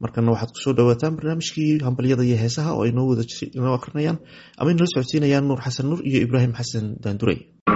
markana waxaad kusoo dhawaataan barnaamijkii hambalyada iyo heesaha oo aynoo wada inoo akrinayaan ama inala socodsiinayaan nuur xasan nuur iyo ibraahim xasan daandurey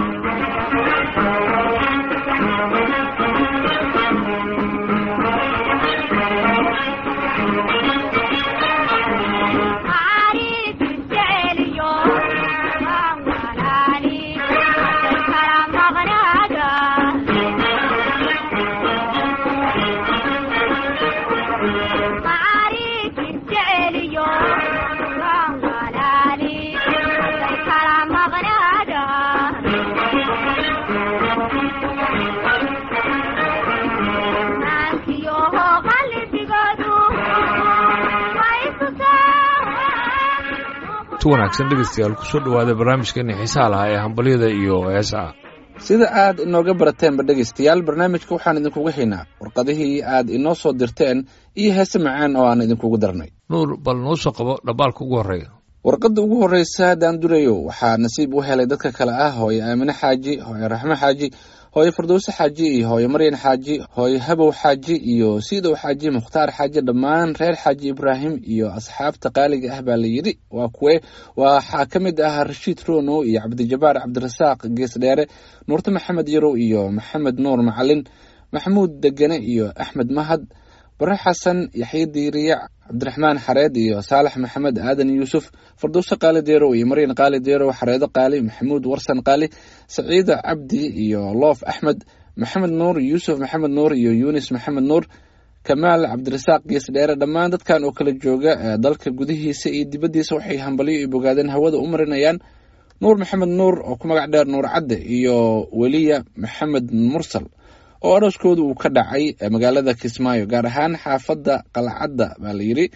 wanaagsan dhegeystayaal kusoo dhawaada barnaamijkeeni xiisaha lahaa ee hambalyada iyo heesaha sida aad inooga barateenba dhegaystayaal barnaamijka waxaan idinkuga haynaa warqadihii aad inoo soo dirteen iyo heese macaan oo aan idinkugu darnay nuur bal noo soo qabo dhambaalka ugu horreeya warqadda ugu horreysa daandurayo waxaa nasiib u helay dadka kale ah hooye aamine xaaji hooye raxmo xaaji hooye firdowse xaaji iyo hooye maryan xaaji hooye habow xaaji iyo siidow xaaji mukhtaar xaaji dhammaan reer xaaji ibraahim iyo asxaabta qaaliga ah baa la yidhi waa kuwe waxaa ka mid ah rashiid rono iyo cabdijabaar cabdirasaaq gees dheere nuurte maxamed yarow iyo maxamed nuur macalin maxamuud degene iyo axmed mahad bare xasan yaxye diiriyac cabdiraxmaan xareed iyo saalax maxamed aadan yuusuf fardowse qaali deerow iyo maryan qaali deerow xareedo qaali maxamuud warsan qaali saciida cabdi iyo loof axmed maxamed nuur yuusuf maxamed nuur iyo yunis maxamed nuur kamaal cabdirasaaq gees dheere dhammaan dadkan oo kala jooga dalka gudihiisa iyo dibaddiisa waxay hambalyo iyo bogaadeen hawada u marinayaan nuur maxamed nuur oo ku magac dheer nuur cadde iyo weliya maxamed mursal oo arooskooda uu ka dhacay magaalada kismaayo gaar ahaan xaafadda qalcadda baa la yidhi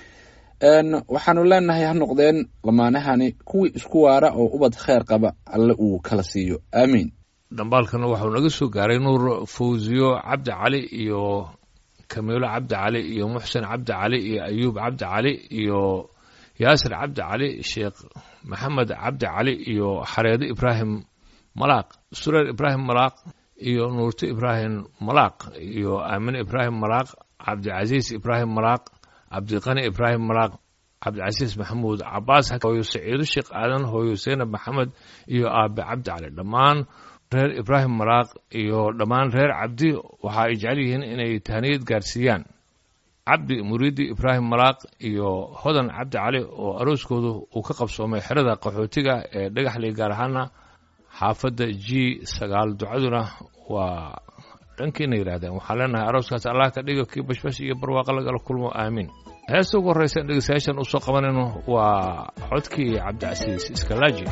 waxaanu leenahay ha noqdeen lamaanahani kuwii isku waara oo ubad kheyr qaba alle uu kala siiyo aamiin dhambaalkana waxau naga soo gaaray nuur fawsiyo cabdi cali iyo kamiilo cabdi cali iyo muxsen cabdi cali iyo ayuub cabdi cali iyo yaasir cabdi cali sheekh maxamed cabdi cali iyo xareedo ibraahim malaaq sureer ibraahim malaaq iyo nuurto ibraahim malaaq iyo aamine ibraahim malaaq cabdicasiis ibraahim malaaq cabdiqani ibraahim malaaq cabdicasiis maxamuud cabaas hooyo saciido sheekh aadan hooyo seynab maxamed iyo aabe cabdi cali dhammaan reer ibraahim malaaq iyo dhammaan reer cabdi waxa ay jecel yihiin inay tahniyad gaarsiiyaan cabdi muriidi ibraahim malaaq iyo hodan cabdi cali oo arooskoodu uu ka qabsoomay xerada qaxootiga ee dhagaxley gaar ahaana xaafadda g sagaal ducaduna waa dhankiina yidhahdeen waxaan leenahay arooskaas allah ka dhigo kii bashbash iyo barwaaqo lagala kulmo aamiin heesta ugu horreysa dhegeystayaashan u soo qabanayno waa codkii cabdicasiis iskalaaji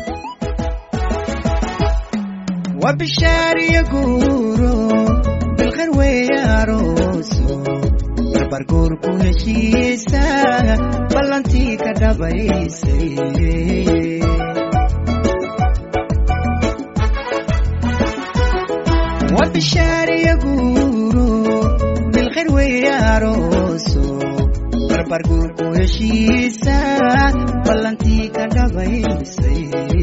wabishaariya guuro bilkhayr weeye arooso barbarguurku heshiisa ballantii ka dhabaysay wabishaariya guuro bilkhayr weeye arooso barbarguurku heshiisa ballantii ka dhabaysay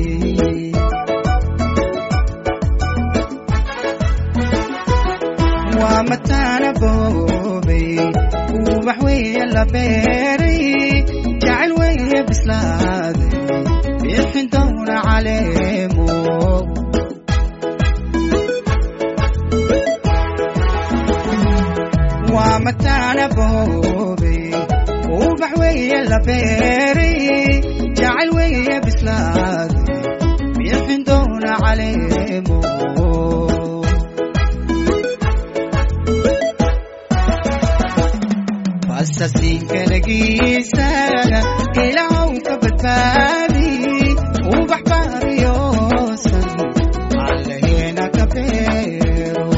waa mataana boobay ubax weeye la beeray jacayl weeye bislaaday bixin downa caleemo waa mataana boobay ubax weeye la beeray jacayl weeye bislaaday bixin downa caleemo sasinkalagiisa ilaahw ka badbaadi ubax baariyoosan allaheena ka beero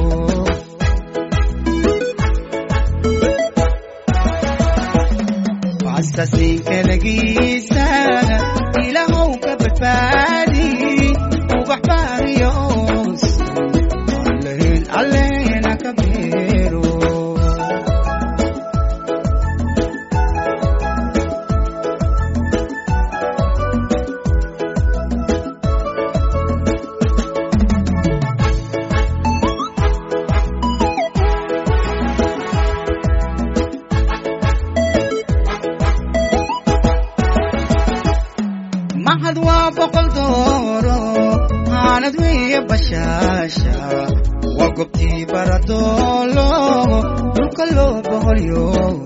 sasinkalagiisa ilaahw ka badbaadi ubax baariyoosan allaheen alleena ka beero mahad waa boqol dooro aanad wiya bashaasha waa gobtii baradoolo dhulka loo boholyo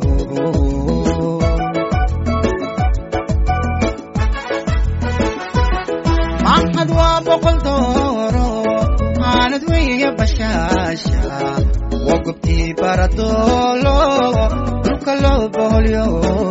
mahad waa boqol dooro aanad wiya bashaasha waa gobtii baradoolo dhulka loo boholyo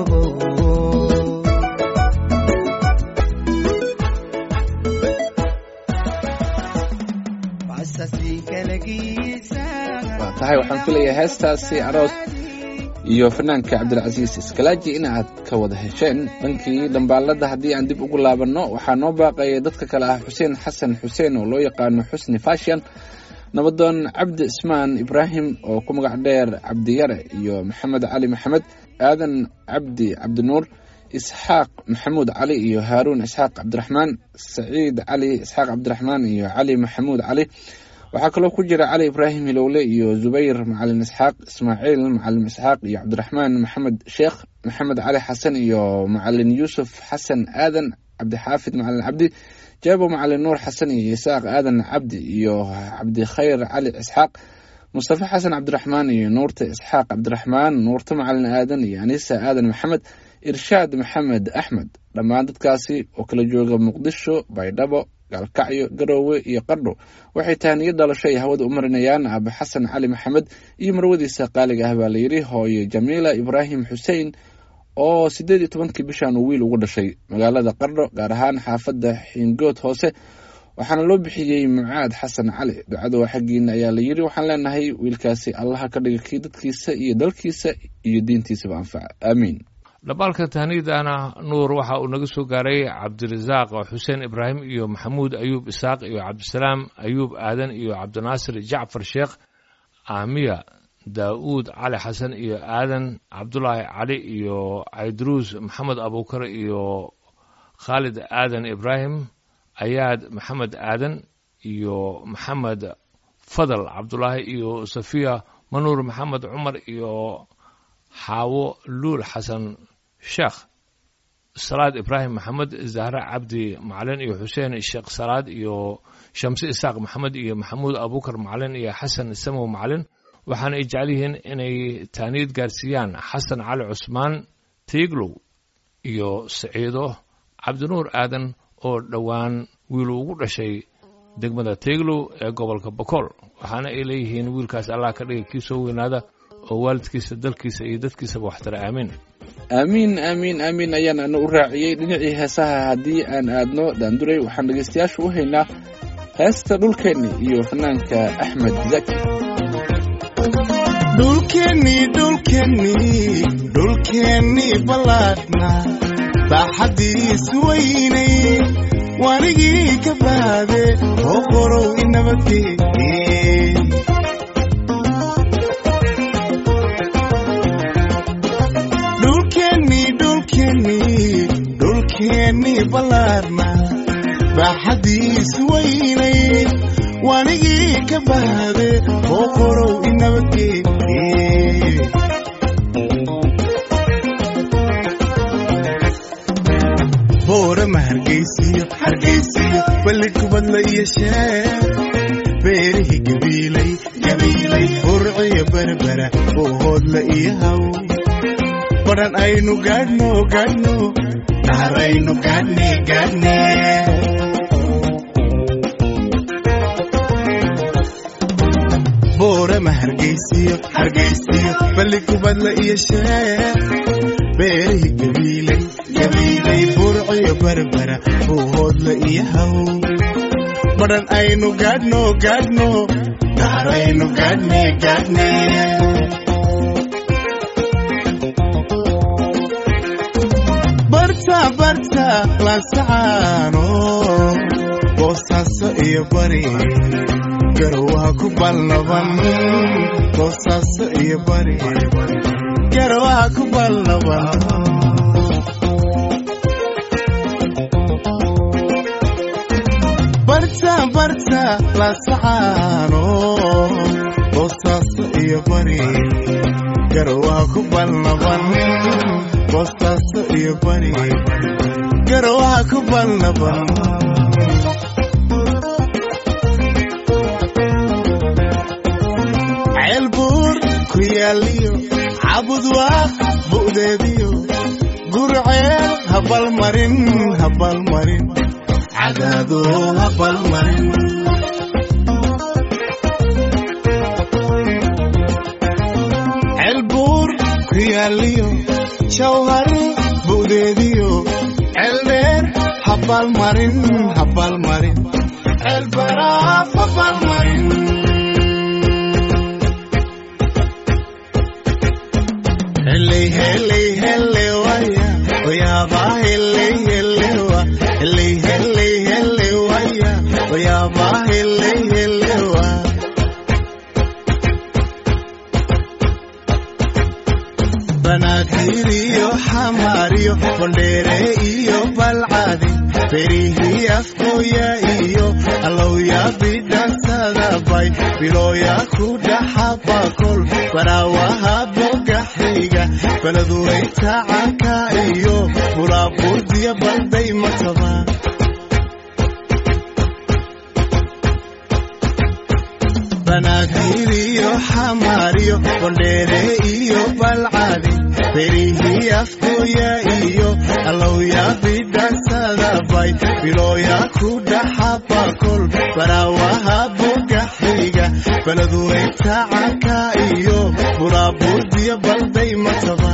waa tahay waxaan filayaa heestaasi aroos iyo fanaanka cabdilcasiis iskalaaji in aad ka wada hesheen dhankii dhambaalada haddii aan dib ugu laabanno waxaa noo baaqaya dadka kale ah xuseen xasan xuseen oo loo yaqaano xusni fashion nabadoon cabdi ismaan ibraahim oo ku magac dheer cabdiyare iyo maxamed cali maxamed aadan cabdi cabdinuur isxaaq maxamuud cali iyo haaruun isxaaq cabdiraxmaan saciid cali isxaaq cabdiraxmaan iyo cali maxamuud cali waxaa kaloo ku jira cali ibraahim hilowle iyo zubayr macalin isxaaq ismaaciil macalin isxaaq iyo cabdiraxmaan maxamed sheekh maxamed cali xasan iyo macalin yuusuf xasan aadan cabdixaafid macalin cabdi jaabo macalin nuur xasan iyo isaaq aadan cabdi iyo cabdikhayr cali isxaaq mustafa xasan cabdiraxmaan iyo nuurta isxaaq cabdiraxmaan nuurta macalin aadan iyo anisa aadan maxamed irshaad maxamed axmed dhammaan dadkaasi oo kala jooga muqdisho baydhabo gaalkacyo garoowe iyo qardho waxay tahaniyad dhalasho ay hawada u marinayaan aabe xasan cali maxamed iyo marwadiisa qaaliga ah baa layidhi hooye jamiila ibraahim xuseen oo siddeed iyo tobankii bishan uu wiil ugu dhashay magaalada qardho gaar ahaan xaafadda xiingood hoose waxaana loo bixiyey mucaad xasan cali ducada waa xaggiina ayaa la yidhi waxaan leenahay wiilkaasi allaha ka dhiga kii dadkiisa iyo dalkiisa iyo diintiisaba anfaca aamiin dhambaalka tahniidana nuur waxa uu naga soo gaaray cabdirasaaq xuseen ibraahim iyo maxamuud ayuub isaaq iyo cabdisalaam ayuub aadan iyo cabdinaasir jacfar sheekh aamiya daa'uud cali xasan iyo aadan cabdulaahi cali iyo cayduruus maxamed abuukar iyo khaalid aadan ibraahim ayaad maxamed aadan iyo maxamed fadal cabdulaahi iyo safiya manuur maxamed cumar iyo xaawo luul xasan sheekh salaad ibraahim maxamed zahre cabdi macalin iyo xuseen sheekh salaad iyo shamse isaaq maxamed iyo maxamuud abuukar macalin iyo xasan samow macalin waxaana ay jecel yihiin inay taaniid gaarsiiyaan xasan cali cusmaan tiiglow iyo saciido cabdinuur aadan oo dhowaan wiilu ugu dhashay degmada tiiglow ee gobolka bokool waxaana ay leeyihiin wiilkaas allah ka dhiga kii soo weynaada oo waalidkiisa dalkiisa iyo dadkiisaba waxtara aamiin aamiin aamiin aamiin ayaan ana u raaciyey dhinacii heesaha haddii aan aadno daanduray waxaan dhegaystayaasha u haynaa heesta dhulkeenni iyo fanaanka axmed zaki dhulkeenni dhulkeenni dhulkeenni ballaadhna baaxaddiis weynay wanigii ka baade oo qorow inabadgeeye dhulkeenni dhulkeenni dhulkeenni ballaadhna baaxaddiis weynay wanigii ka baade oo qorow inabadgeeye boorama hargaysiyo hargaysiyo balli kubadla iyo sheer beerihii gabiilay gabiilay burciyo berbera boohoodla iyo haw badhan aynu gaadhno gaadhno dhaharaynu gaadhne gaadhne boorama hargaysiyo hargaysiyo balli kubadla iyo sheer beerihii gabiilay gabiilay burciyo berbera boohoodla iyo haw badhan aynu gaadhno gaadhno dhaharaynu gaadhne gaadhne barta barta laasacaano boosaaso iyo bari garowaha ku balnaban boosaaso iyo bari garowaha ku balnaban barta barta laasacaano boosaaso iyo bari garowaha ku balnaban boosaaso iyo bari garwaha ku balnaba ceelbuur ku yaaliyo cabud waa bu'deediyo gurceel habalmarin habalmarin cadaado habalmarin ceelbuur ku yaaliyo jawhar bu'deediyo ceeldheer habalmarin habalmarin ceelbaraaf habalmarin Hele, hele, hele, waya. Oyaba, hele, hele, wa. Hele, hele, hele, waya. Oyaba, hele, hele, wa. Banaadir iyo xamaar iyo bondheere iyo balcadi berihii afkooya iyo allowya bidhansadabay bilooya ku dhaxabakol baraawaha bogaxiga baladuwayta canka iyo bulaabuurdiya balday mataba banaadir iyo xamaar iyo bondheere iyo balcadi berihii afkooya iyo allowya bidhansadabay bilooya ku dhaxabakol baraawaha bogaxiga baladuwayta canka iyo bulaabuurdiya balday mataba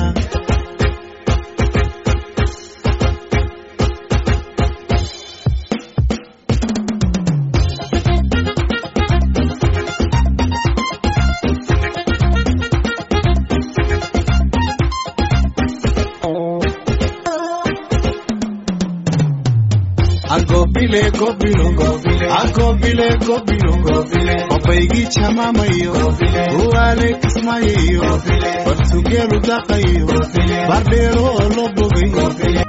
agobile gobilo agobile gobilo obaygii jamaamayo uwaale kismayayo bartugeelu daqayo bardheero oo loo bogayo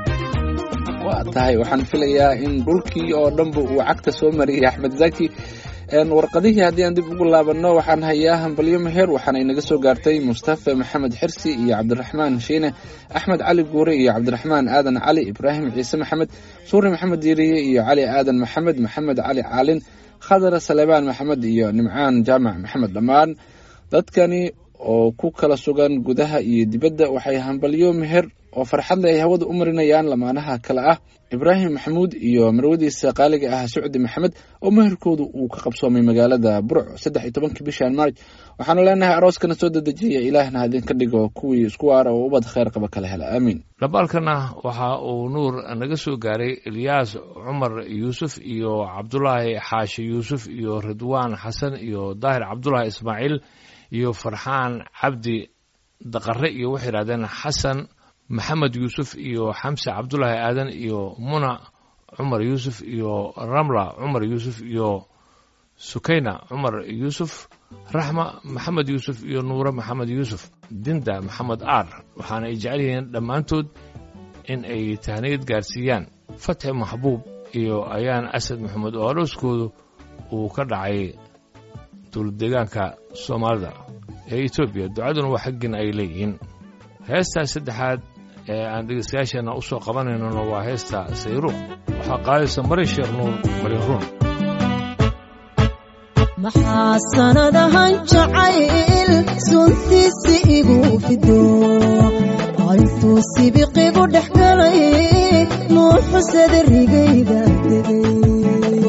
waa tahay waxaan filayaa in dhulkii oo dhanba uu cagta soo mariyay axmed zaki een warqadihii haddii aan dib ugu laabanno waxaan hayaa hambalyo meher waxaana inaga soo gaartay mustafa maxamed xirsi iyo cabdiraxmaan shiine axmed cali guure iyo cabdiraxmaan aadan cali ibraahim ciise maxamed suuri maxamed diiriye iyo cali aadan maxamed maxamed cali caalin khadar saleebaan maxamed iyo nimcaan jaamac maxamed dhammaan dadkani oo ku kala sugan gudaha iyo dibadda waxay hambalyo meher oo farxad leh ay hawada u marinayaan lamaanaha kale ah ibraahim maxamuud iyo marwadiisa qaaliga ah sucdi maxamed oo meherkoodu uu ka qabsoomay magaalada burc saddex iyo tobankii bishan marj waxaanu leenahay arooskana soo dedejiya ilaahna idinka dhigo kuwii isku waara oo ubad kheyr qaba kala hela aamiin dhambaalkana waxa uu nuur naga soo gaaray ilyaas cumar yuusuf iyo cabdulaahi xaashi yuusuf iyo ridwaan xasan iyo daahir cabdulaahi ismaaciil iyo farxaan cabdi daqare iyo waxay yidhahdeen xasan maxamed yuusuf iyo xamse cabdulaahi aadan iyo muna cumar yuusuf iyo ramla cumar yuusuf iyo sukayna cumar yuusuf raxma maxamed yuusuf iyo nuure maxamed yuusuf dinda maxamed aar waxaana ay jecel yihiin dhammaantood in ay tahniyad gaarsiiyaan fatxi maxbuub iyo ayaan asad maxamed oo arooskoodu uu ka dhacay dowladdeegaanka soomaalida ee etoobiya ducaduna waa xaggin ay leeyihiin heestaas saddexaad ee aan dhegeystayaasheenna u soo qabanaynona waa heesta sayruuq waxaa qaadaysa mari sheekh nuur marin ruun maxaa sanadahan jacayl suntiisi igu fido intuu sibiqigu dhex galay nuuxusada rigayga degay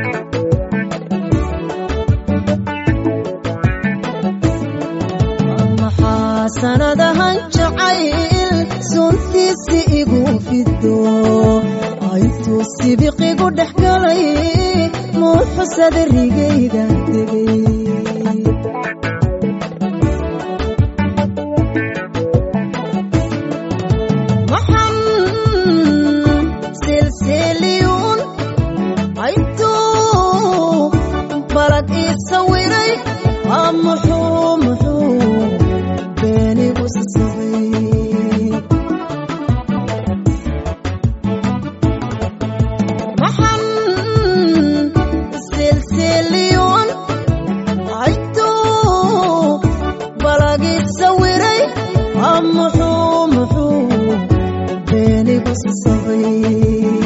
maxaa sanadahan jacayl suntiisi igu fido intuu sibiqigu dhex galay nuuxusada rigayga degay maxan silsiliyuun aytuu balad ii sawiray aa muxuu muxuu beenigu sasabay maxan silsiliyuun aytuu balagii sawiray aa muxuu muxuu beenigu sasabay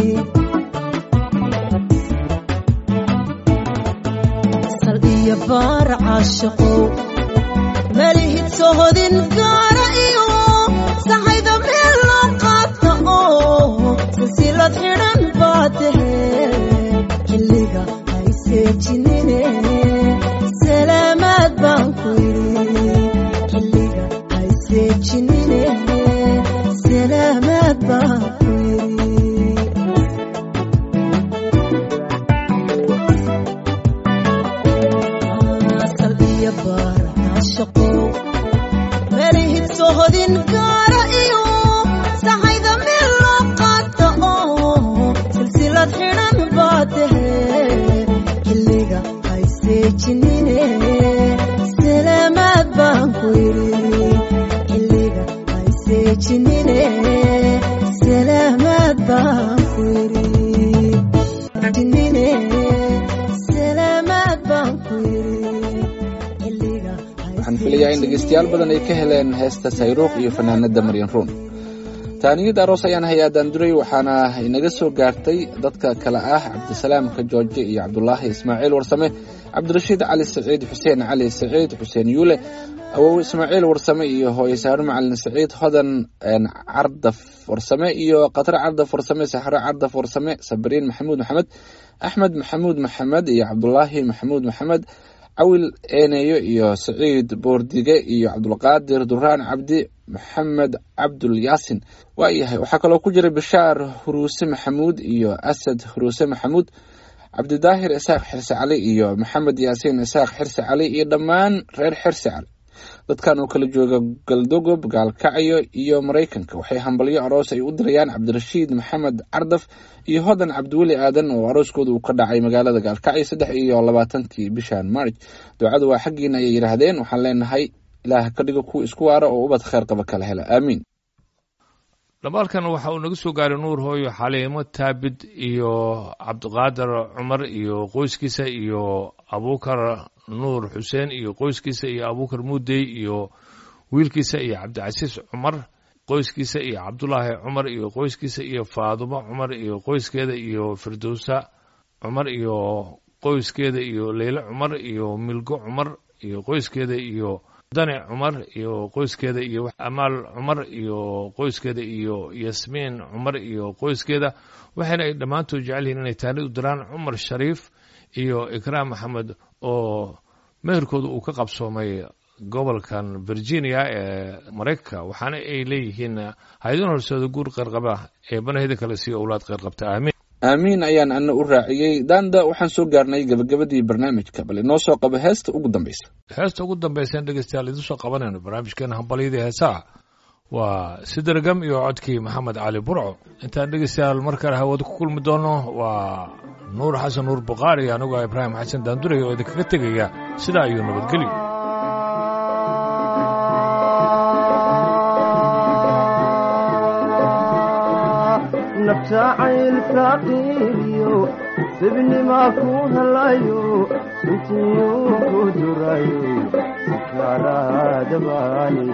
caashaqow malihid sohodin gaara iyo saxayda meel loo qaata oo silsilad xidhan baa tahe xilliga hayseejinine salaamaad baan ku yidhi xilliga hayseejinine salaamaad baan ku yidhi salbiya baar caashaqow melihid sohodin gaara iyo saxayda meel loo qaata oo silsilad xidhan baa tahe xilliga hayseejinine salaamaad baan ku yidhi xilliga hayseejinine salaamaad baan ku yidhi jinine salaamaad baan ku yidhi xilliga waxaan filayaa in dhegeystayaal badan ay ka heleen heesta sayruuq iyo fanaanada maryan ruun taaniyada aroos ayaan hayaa daanduray waxaana inaga soo gaartay dadka kale ah cabdisalaamka jooje iyo cabdulaahi ismaaciil warsame cabdirashiid cali saciid xuseen cali saciid xuseen yuule awow ismaaciil warsame iyo hooye saaro macalin saciid hodan een, cardaf warsame iyo qatare cardaf warsame saxro cardaf warsame sabriin maxamuud maxamed axmed maxamuud maxamed iyo cabdulaahi maxamuud maxamed cawil eeneyo iyo saciid boordige iyo cabdulqaadir duraan cabdi maxamed cabdul yaasin waa yahay waxaa kaloo ku jira bishaar huruuse maxamuud iyo asad huruuse maxamuud cabdidaahir isaaq xirse cali iyo maxamed yaasiin isaaq xirse cali iyo dhammaan reer xirse cali dadkan oo kala jooga galdogob gaalkacyo iyo maraykanka waxay hambalyo aroos ay u dirayaan cabdirashiid maxamed cardaf iyo hodan cabdiweli aadan oo arooskooda uu ka dhacay magaalada gaalkacyo saddex iyo labaatankii bishan march ducadu waa xaggiina ayay yidhaahdeen waxaan leenahay ilaah ka dhigo kuwa isku waara oo ubad kheyr qaba kala hela aamiin dhamaalkan waxa uu naga soo gaaray nuur hooyo xaliimo taabid iyo cabdiqaadir cumar iyo qoyskiisa iyo abuukar nuur xuseen iyo qoyskiisa iyo abuukar muudey iyo wiilkiisa iyo cabdicasiis cumar qoyskiisa iyo cabdulaahi cumar iyo qoyskiisa iyo faadumo cumar iyo qoyskeeda iyo firdowsa cumar iyo qoyskeeda iyo leyle cumar iyo milgo cumar iyo qoyskeeda iyo dani cumar iyo qoyskeeda iyo amaal cumar iyo qoyskeeda iyo yasmiin cumar iyo qoyskeeda waxayna ay dhammaantood jecel yihiin inay taanid u diraan cumar shariif iyo ikraam maxamed oo meherkooda uu ka qabsoomay gobolkan virginia ee maraykanka waxaana ay leeyihiin hay-adin horseeda guur qeyrqaba ee banahida kale siiyo owlaad qeyrqabta aamiin aamiin ayaan ana u raaciyey daanda waxaan soo gaarnay gabagabadii barnaamijka bal inoo soo qabo heesta ugu dambeysa heesta ugu dambaysan dhegeystayaal idiin soo qabanayno barnaamijkeena hambalyadii heesaha waa sidargam iyo codkii maxamed cali burco intaan dhegeystayaal mar kale hawada ku kulmi doono waa nuur xasan nuur bukhaari anigoo ibraahim xasan daandurey oo idinkaga tegaya sidaa iyo nabadgelyo nafjacayl saaqiiriyo sibnimaa ku helayo suntiyu ku durayo sikaaraadabaani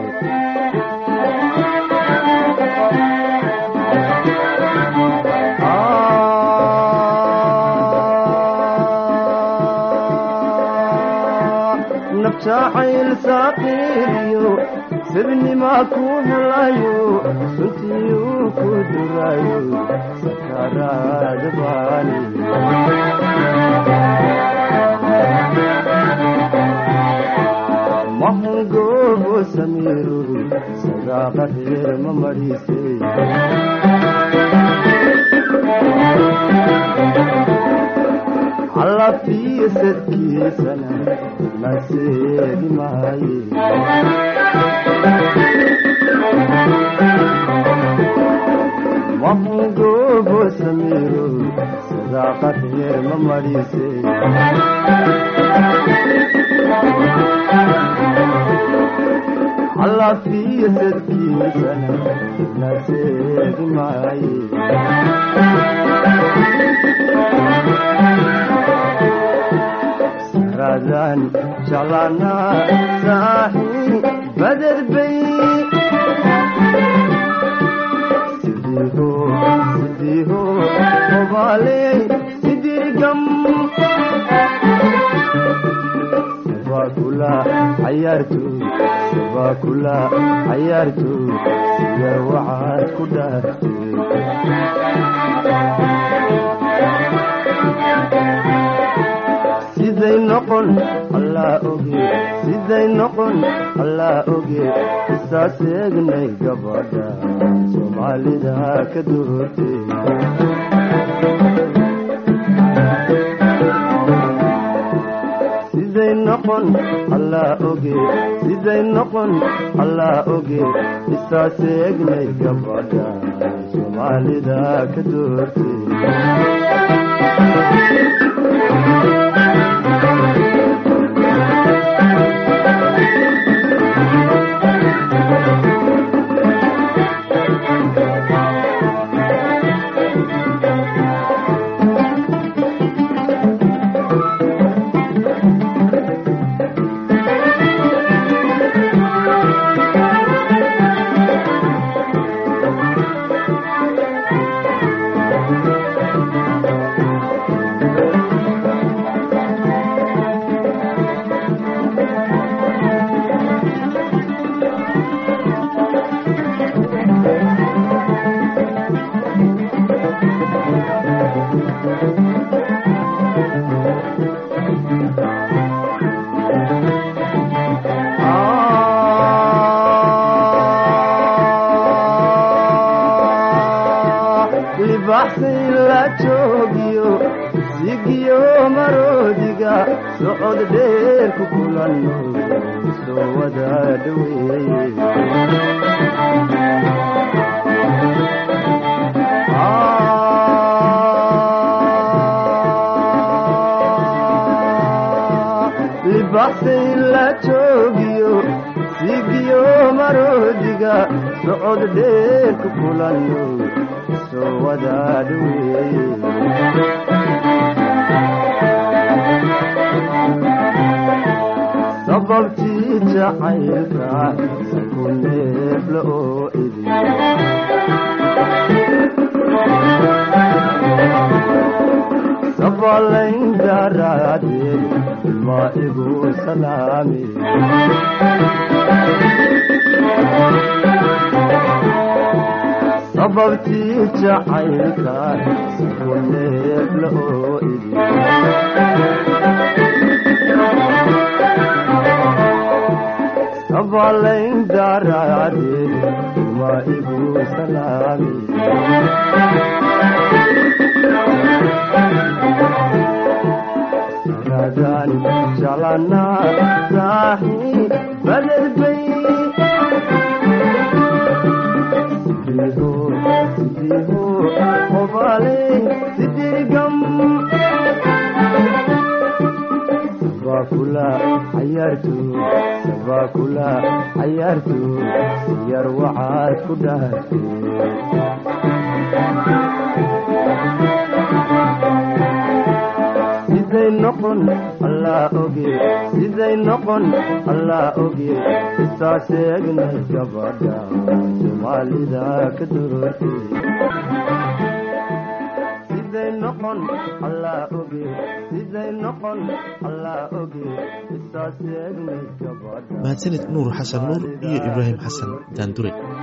nafjacayl saaqiiriyo sibnimaa ku helayo suntiyu ku durayo sakaraadabaani mahungoobo samiiro sagaaqa reer ma marisay allafiyo sadkiisana naseedi maaye mahungoobo samiiro sadaaqa reer ma marisay allafiyo sadkiisana naseedi maaye saradan jalana saaxi badad bay sidiho sidiho obaaley sidirgam waa kula cayaartoy sabaa kula cayaartoy yar waxaad ku dhaaftay siday noqon allaa oge siday noqon allaa oge isaas eegnay gabadha soomaalida ka doortay siday noqon allaa oge siday noqon allaa oge isaas eegnay gabadha soomaalida ka doortay libaxsay la joogiyo sigiyo maroodiga socod dheer ku kulanno soo wada dhoweeye libaxsay la joogiyo sigiyo maroodiga socod dheer ku kulanno soo wada dhoweeye sababtii jacaylka ku neefla oo idin sabalayn daraadeed ma igu salaami sababtii jacaylka ku neefla oo idin sabalayn daraadeed ma igu salaami radan jalana saaxi badadbay sidiho sidiho qobale sidirgam sabakula cayaarto sabakula cayaarto yar waxaad ku dhaartay siday noqon allaa oge siday noqon allaa oge isaas eegnay gabadha soomaalida ka doortay siday noqon allaa oge siday noqon allaa oge isaas eegnay gabadha mahadsanid nuur xasan nuur iyo ibraahim xasan daandure